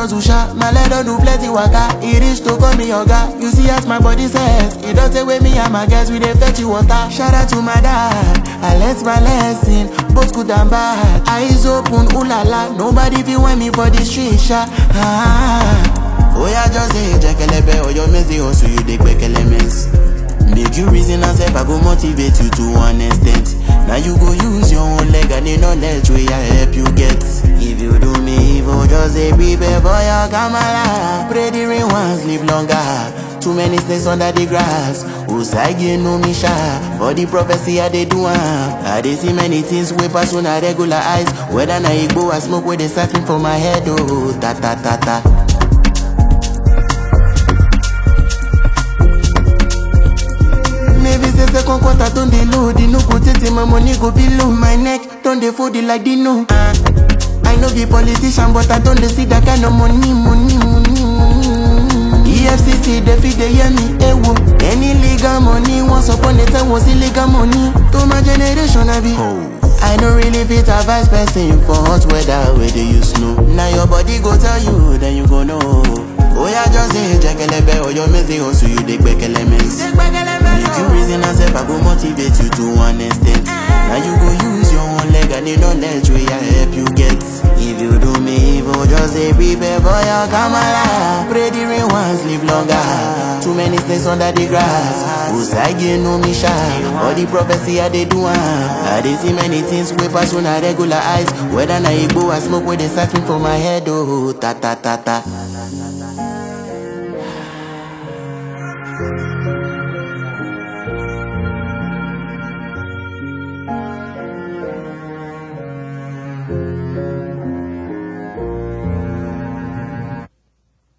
hustle sha, my leg don do plenty waka. E reach to call me oga. You see as my body says, e don take away me and my guys we dey fetch you water. Shout out to my dad, I learnt my lesson, both good and bad. Eyes open, ooh la la, nobody fit want me for the street sha. Ah. Oh yeah, just say jekelebe or your messy hustle you dey gbekele mess. Make you reason and self, I go motivate you to one extent. Now you go use your own leg and the knowledge wey I help you get. If you do me evil, just say prepare for your kamala. Pray the rain once, live longer. Too many snakes under the grass. Usagi no me sha. For the prophecy I dey do am. I dey see many things wey pass on a regular eyes. Whether na igbo or smoke wey dey siphon for my head, oh ta ta ta ta. Maybe say second quarter don dey low, the no go tete my money go below my neck, don dey fold it like Dino. Uh, I no be politician but I don dey see that kind of money, money, money, money. EFCC dey fit dey hear me, ewo. Any legal money once upon a time was illegal money. To my generation I be. I no really fit advise person for hot weather wey dey use snow. Na your body go tell you, then you go know. Oya just say jekelebe or your messy hustle you dey gbekele mess. Make you reason and self, I go motivate you to one extent. Now you go use your own leg and the knowledge wey I help you get. If you do me evil, just say prepare for your kamala. Pray the rain once, live longer. Too many snakes under the grass. Usagi no me sha. All the prophecy I dey do am. I dey see many things wey pass on a regular eyes. Whether na igbo or smoke wey dey siphon for my head, oh ta ta ta ta.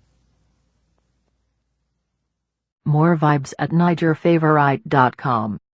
More vibes at NigerFavorite.com.